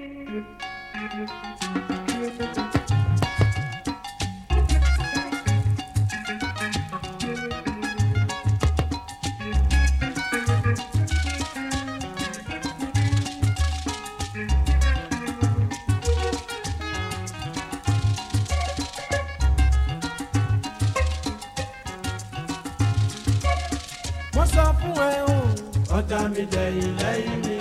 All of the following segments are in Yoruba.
mo sọ fún ẹ o ọ̀tá mi dẹ̀yìn lẹ́yìn mi.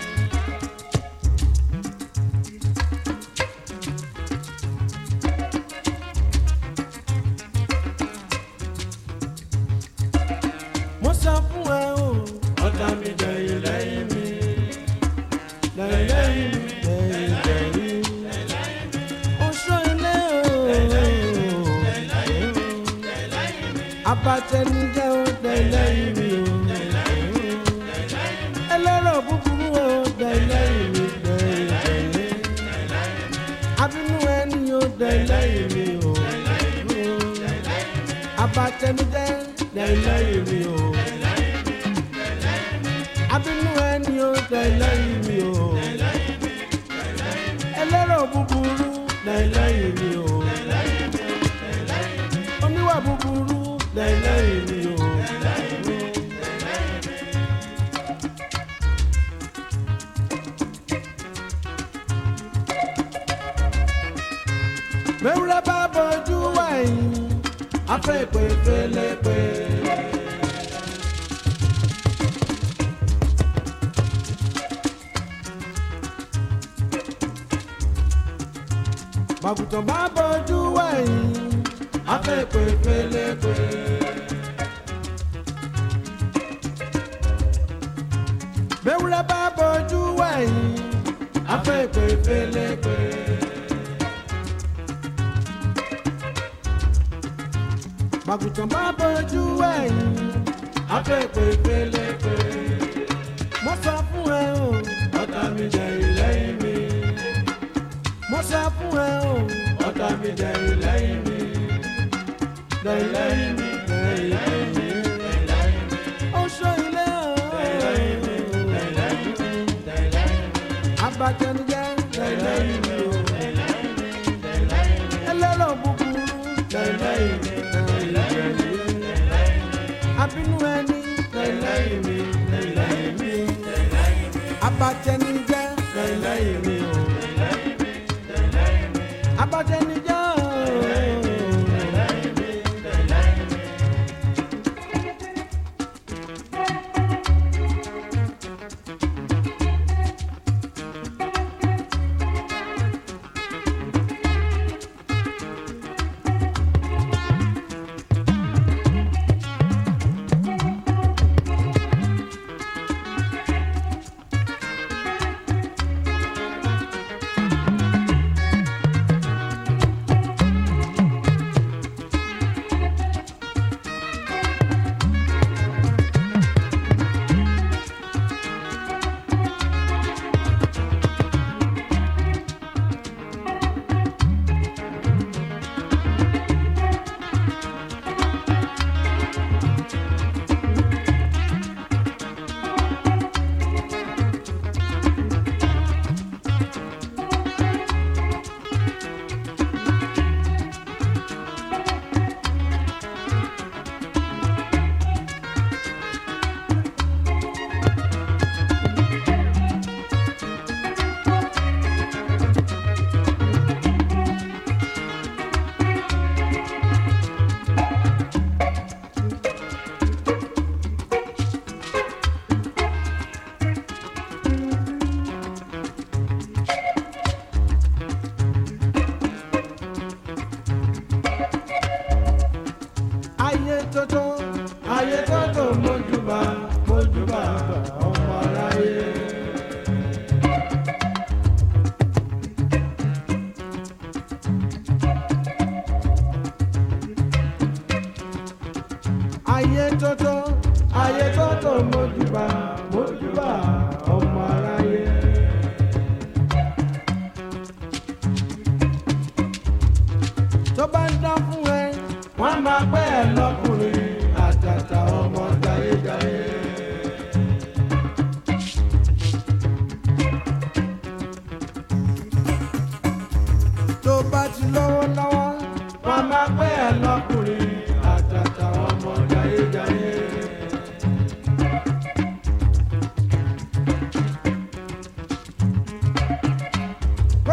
mo sọ fún ẹ o ọ̀tá mi dẹ̀yìn lẹ́yìn mi. lẹ́yìn lẹ́yìn mi lẹ́yìn lẹ́yìn mi. oṣù ilé o. abatẹnijẹ́ o dẹ̀lẹ́yìn mi o. ẹlẹ́rọ̀ búburú o dẹ̀lẹ́yìn mi dẹ̀lẹ́yìn. abínú ẹni o dẹ̀lẹ́yìn mi o. abatẹnijẹ́ dẹ̀lẹ́yìn mi o. abínú ẹni o dẹ̀lẹ́yìn mi o. ẹlẹ́rọ̀ búburú dẹ̀lẹ́yìn mi o. oníwà búburú dẹ̀lẹ́yìn mi o. mẹ́wúrẹ́ bá bọ́jú wẹ̀yìn afẹ́ pé pélepé. màgùtàn bá bọ́jú wẹ̀yìn afẹ́ pé pélepé. mẹ́wúrẹ́ bá bọ́jú wẹ̀yìn afẹ́ pé pélepé. màgùtàn bá bọ́jú ẹ̀yìn afẹ́pẹ́ pélepé. mo sọ fún ẹ o ọ̀tá mi jẹ ìlẹ́yìn mi. mo sọ fún ẹ o ọ̀tá mi jẹ ìlẹ́yìn mi. jẹ ìlẹ́yìn mi jẹ ìlẹ́yìn mi. ó sọ ilé o. abatẹnijẹ jẹ ìlẹ́yìn mi o. ẹlẹ́rọ̀ búburú jẹ ìlẹ́yìn mi abínú ẹni lẹ́lẹ́yìn mi lẹ́lẹ́yìn mi abatẹnijẹ́ lẹ́lẹ́yìn mi o abatẹnijẹ́ o.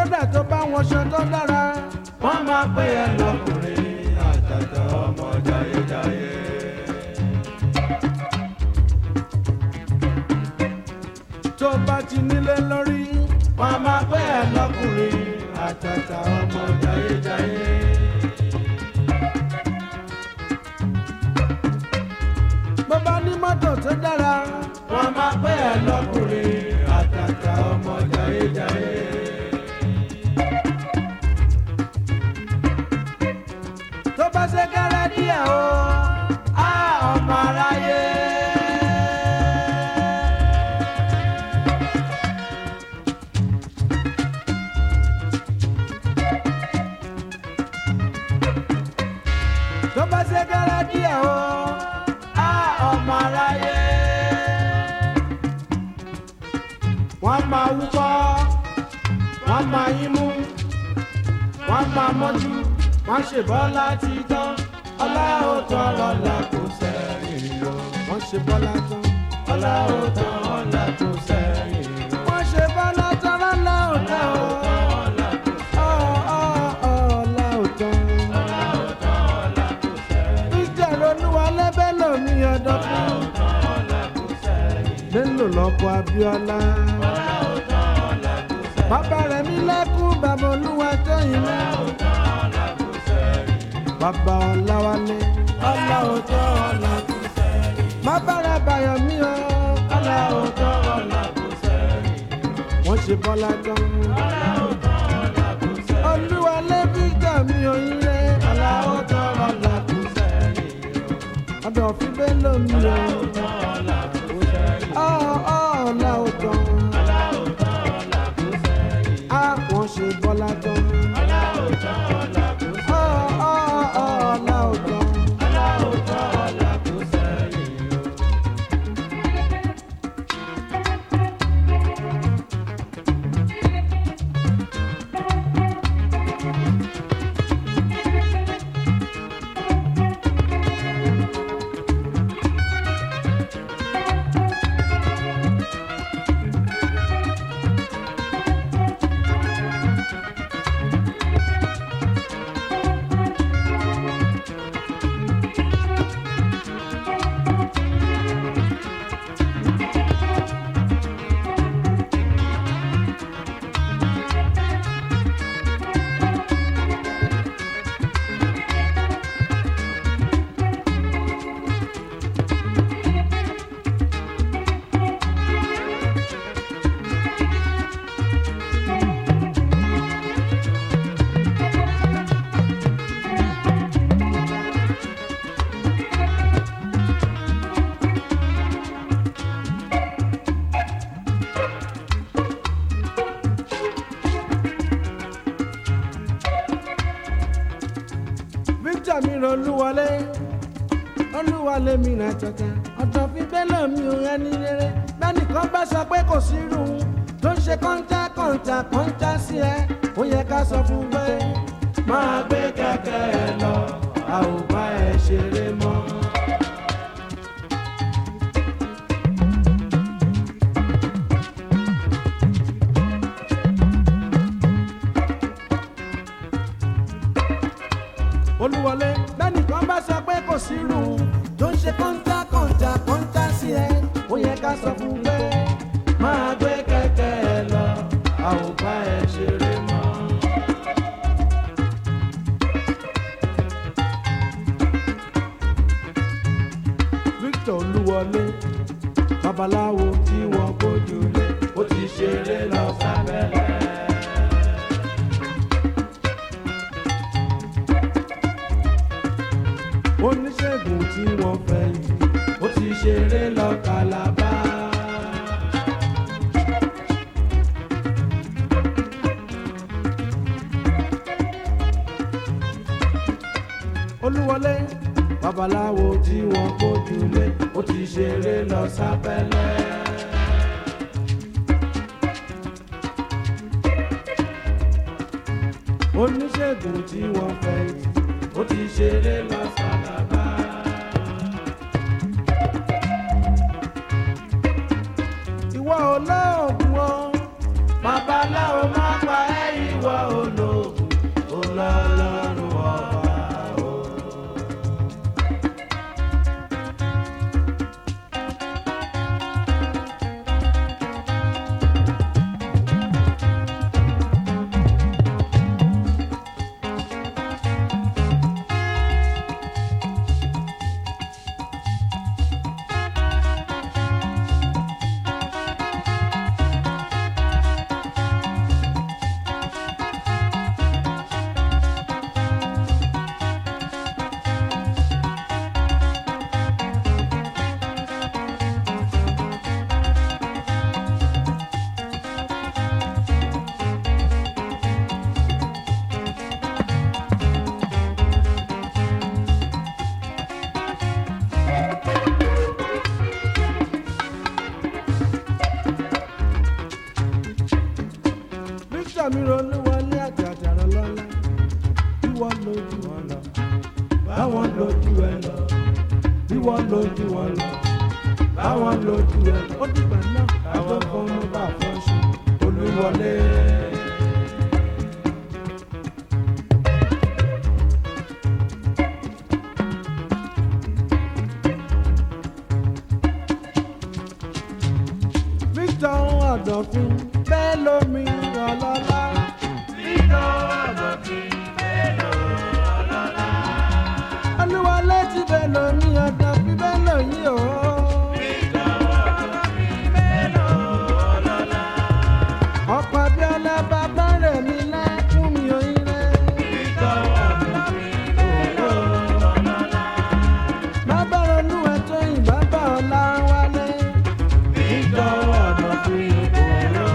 kódà tó bá wọn ṣe tó dára wọ́n máa pè é lọ́kùnrin àtàtà ọmọ jayéjayé. tó bá ti nílé lórí wọ́n máa pè é lọ́kùnrin àtàtà ọmọ jayéjayé. bó bá ní mọ́tò tó dára wọ́n máa pè é lọ́kùnrin àtàtà ọmọ jayéjayé. tó bá ṣe kẹ́rẹ́ díẹ̀ o á ọmọ aráyé. tó bá ṣe kẹ́rẹ́ díẹ̀ o á ọmọ aráyé. wọ́n máa wúkọ́ wọ́n máa yín mú wọ́n máa mọ́jú wọ́n ṣe bọ́lá ti tán ọlá ó tán lọ́la kò sẹ́yìn o. wọ́n ṣe bọ́lá tán ọlá ó tán ọlá kò sẹ́yìn o. wọ́n ṣe bọ́lá tán lọ́la ó tán o. Ọ̀, ọ̀, ọ̀, ọlá ó tán. ìjà ronúwa lẹ́bẹ̀ lómi ọ̀dọ́ fún. lélò lọ́kọ̀ Abíọ́lá. bàbá rẹ̀ mi lẹ́kún bàbá olúwa tó yìí náà bàbá ọ̀làwálé ọ̀là òótọ́ ọ̀là kò sẹ́yìn. bàbá rẹ̀ bàyọ̀ mí o ọ̀là òótọ́ ọ̀là kò sẹ́yìn. wọ́n ṣe bọ́lá tán. ọ̀là òótọ́ ọ̀là kò sẹ́yìn. olúwalé victor mi ò yín lé ọ̀là òótọ́ ọ̀là kò sẹ́yìn. ọ̀dọ̀ fi bẹ́ẹ̀ lómi o. ọ̀là òótọ́ ọ̀là kò sẹ́yìn. ọ̀ ọ̀ ọ̀là òótọ́. ọ̀là òótọ́ ọ̀là kò sẹ́yìn. a wọ́n ṣe bọ́lá tán. ọ̀là òótọ́ ọ̀là kò sẹ́yìn. ọ̀ ọ̀ ọ̀ ọ̀là òótọ́. ọ̀là òótọ́ ọ̀là kò sẹ́yìn. victor mi ràn olúwọlé olúwọlé mi ràn tata ọ̀dọ̀ fi bẹ́lẹ̀ mi ò ẹni rere bẹ́nìkan bá sọ pé kò sí irú tó ń ṣe kọ́ńtà kọ́ńtà kọ́ńtà sí ẹ ó yẹ ká sọ fún pé máa gbé kẹ̀kẹ́ ẹ lọ a ò bá ẹ ṣeré mọ́. olúwọlé bẹ́nìkan bá sọ pé kò sí irú tó ń ṣe kọ́ńtà kọ́ńtà kọ́ńtà sí ẹ ó yẹ ká sọ fún pé máa gbé kẹ̀kẹ́ ẹ lọ a ò bá ẹ ṣeré mọ́. victor olúwọlé babaláwo tí wọ́n gbójú lé ó ti ṣeré lọ sábẹ́lẹ̀. oníṣègùn tí wọ́n fẹ́ yìí ó ti ṣeré lọ kàlábá. olúwọlé babaláwo tí wọ́n kójú lé ó ti ṣeré lọ sábẹ́lẹ̀. oníṣègùn tí wọ́n fẹ́ yìí ó ti ṣeré lọ sálábà. ìwọ olóògùn o babaláwo má pa ẹ́ ìwọ victor mi ronú wọlé àjàjàrà lọ́la bí wọ́n lójú wọn lọ báwọn lójú ẹ lọ bí wọ́n lójú wọn lọ báwọn lójú ẹ lọ ó dìgbà náà àwọn kan mú bá fọ́ṣù olúwọlé. victor ọ̀dọ̀fin bẹ́ẹ̀ lómi ọlọ́lá. victor ọ̀dọ̀fin bẹ́ẹ̀ lómi ọlọ́lá. olúwọlé ti bẹ́ẹ̀ lómi ọ̀dọ̀fin bẹ́ẹ̀ lóyún o. victor ọ̀dọ̀fin bẹ́ẹ̀ lómi ọlọ́lá. ọ̀pọ̀ abiola bàbá rẹ̀ mi lẹ́kún mi òyìn rẹ̀. victor ọ̀dọ̀fin bẹ́ẹ̀ lómi ọlọ́lá. bàbá ronú ẹ̀tọ́ yìí bàbá ọ̀la wálé. victor ọ̀dọ̀fin òyò.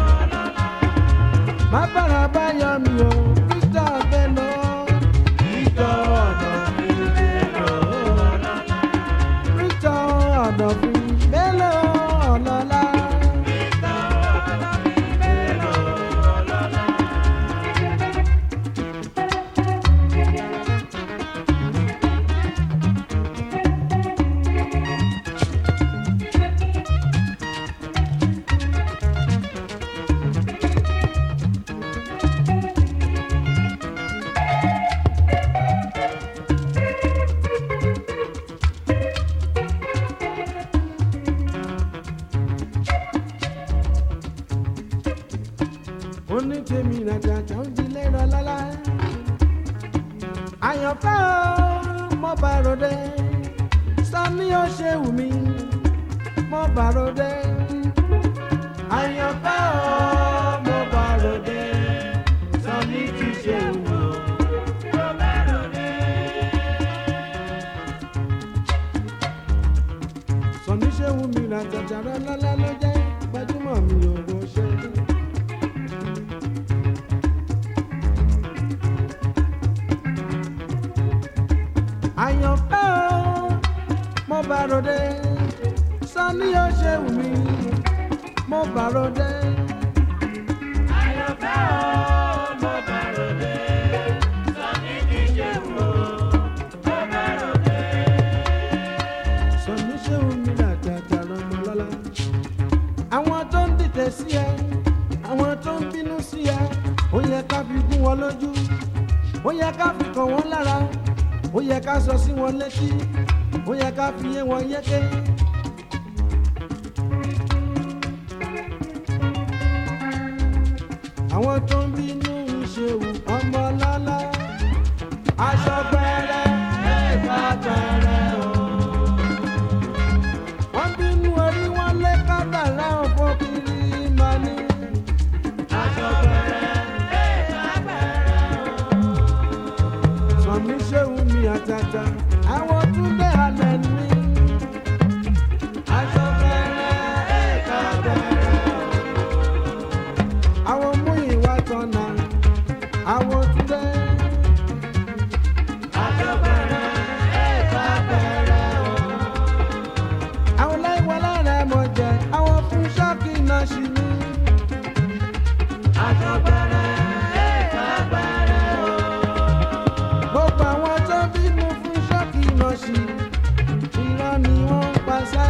bàbára bá yọ mi o victor bello. victor ọ̀dọ̀fin bello. victor ọ̀dọ̀fin bello ọlọ́lá. victor ọ̀dọ̀fin bello ọlọ́lá. onítèmi nàjàjà ń dilé rọlọ́lá. àyànfẹ́ o mo bá ròde sani ó ṣe wù mí mo bá ròde. àyànfẹ́ o mo bá ròde sani ti ṣe wù mí. mo bá ròde. sani ṣe wù mí nàjàjà rọlọ́lá ló jẹ́ gbajúmọ̀ mi ò wọ́n ṣe. àyànfẹ́ o mo bá ròde sani ó ṣe wù mí mo bá ròde. àyànfẹ́ o mo bá ròde sani kì í ṣe wù ó mo bá ròde. sani ṣe wù mí làjàjà lọmọ lọ́la. àwọn tó ń dìtẹ̀ sí ẹ àwọn tó ń bínú sí ẹ ó yẹ ká fi gún wọn lójú ó yẹ ká fi kàn wọ́n lára ó yẹ ká sọ sí wọn létí ó yẹ ká fi yé wọn yéké. àwọn tó ń bínú ìṣèwù ọmọ lọ́lá aṣọ pẹrẹ ẹ̀ka pẹrẹ o. wọ́n bínú orí wọn lé kádàrá òfò kiri máa ní. aṣọ pẹrẹ ẹ̀ka pẹrẹ o sọmi ṣéun mi àtàtà àwọn túnbẹ̀ alẹ́ ní. aṣọ bẹ̀rẹ̀ ẹ̀ka bẹ̀rẹ̀ àwọn mú ìwà tọ̀nà àwọn túnbẹ̀. aṣọ bẹ̀rẹ̀ ẹ̀ka bẹ̀rẹ̀ àwọn láìwọ lára mọ̀ jẹ́ àwọn fún ṣọ́ọ̀kì náà ṣì ní. aṣọ bẹ̀rẹ̀ ẹ̀ka bẹ̀rẹ̀ gbogbo àwọn tó bínú fún ṣọ́ọ̀kì nọ̀ṣì irọ́ ni wọ́n ń paṣẹ.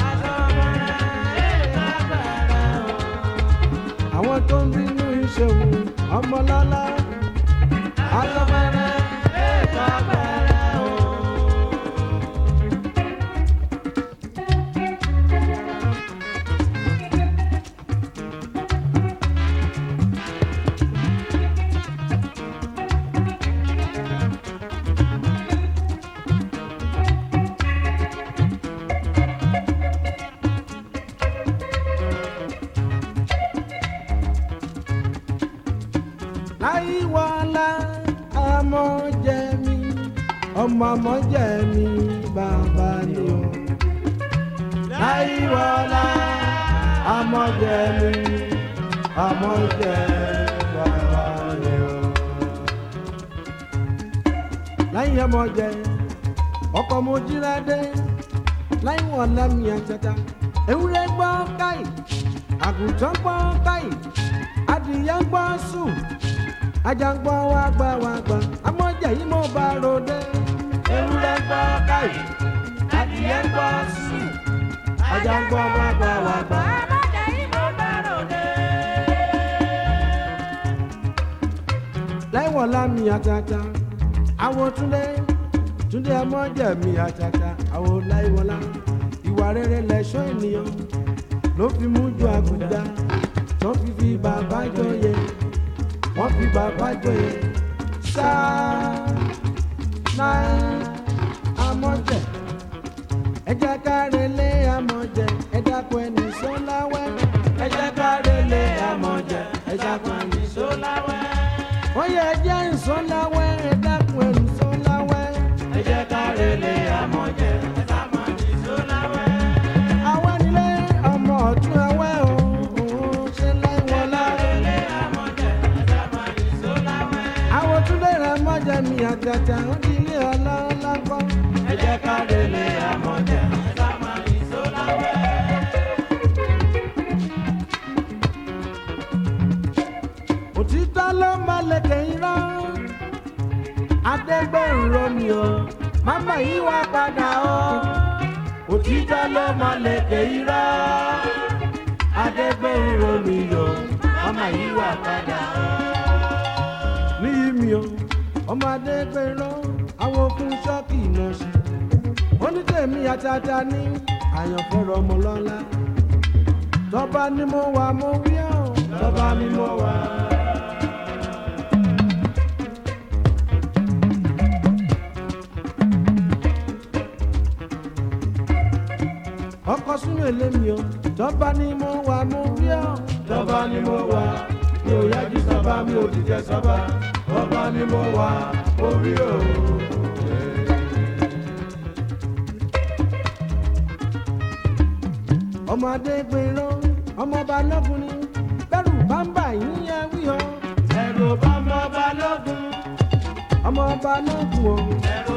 àwọn tó ń bínú ìṣòwò ọmọlọ́lá aṣọ́bẹ̀rẹ̀ ẹ̀ka bẹ̀rẹ̀ o. láyíwọlá ọmọ jẹ mi ọmọ ọmọ jẹ mi bàbá ni o. láyíwọlá ọmọ jẹ mi ọmọ jẹ bàbá ni o. láyìn ọmọ jẹ ọkọ mo jíra dé láyìn wọn lámì àtàtà ewúrẹ́ gbọ́ káyì àgùntàn gbọ́ káyì adìyẹ ń gbọ́ sùn ajá ń gbọ́ wá gbà wá gbà amọ̀jẹ̀ yìí mo bá ròde. ewúrẹ́ ń gbọ́ káyì adìyẹ ń gbọ́ sùn ajá ń gbọ́ wá gbà wá gbà. láìwọ̀ lámì àtàtà àwọn túndé túndé amọ̀jẹ̀ mi àtàtà àwọn láìwọ̀lá ìwà rere lẹ̀ṣọ́ ènìyàn ló fi mú ju àgùdá tó fi fi bàbá jọyè wọ́n fi bàbá jọyè sáà náà amọ̀jẹ̀ ẹ jẹ́ ká relé amọ̀jẹ̀ ẹ dákun ẹni sọ́láwẹ́ ẹ jẹ́ ká relé amọ̀jẹ̀ ẹ dákun ẹni sọ́láwẹ́ ó yẹ ẹ jẹ́ ìsọ́láwẹ́ ẹ dákun ẹni sọ́láwẹ́ ẹ jẹ́ ká relé amọ̀jẹ̀ ẹ dákun ẹni sọ́láwẹ́. àwọn nílé ọmọ ọ̀tún ẹwẹ́ o òun ṣe láìwọ̀n láre. àwọn túnlé rẹ̀ mọ́jẹ̀ mi àtàtà ó di ilé ọlọ́lá gbọ́. ẹ jẹ́ ká relé amọ̀jẹ̀ ẹ dákun ẹni sọ́láwẹ́. òtítọ́ ló máa lè kẹ́yìn rán adẹ́gbẹ̀rún romi o máma yí wá padà o òtítọ́ ló máa lè kẹ́yìn rán adẹ́gbẹ̀rún romi o máma yí wá padà o. níyì mi o ọmọ adẹ́gbẹ̀rún àwọn okùn ṣọ́ọ̀kì náà ṣe onítẹ̀mí àtàtà ní àyànfẹ́rọ ọmọ lọ́la tọ́ba ni mo wà mo wí ọ́ tọ́ba ni mo wà. ọkọ súnmọ́ èlémi o tọ́ba ni mo wà mo wí ọ́ tọ́ba ni mo wà mi ò yájú sábà mi ò dìjẹ sábà tọ́ba ni mo wà mo wí o. ọmọ adégbèrò ọmọ balógun ni bẹ́rù bámbà yín yẹ wí o. ẹ̀rù bá ọmọ balógun ọmọ balógun o. ẹ̀rù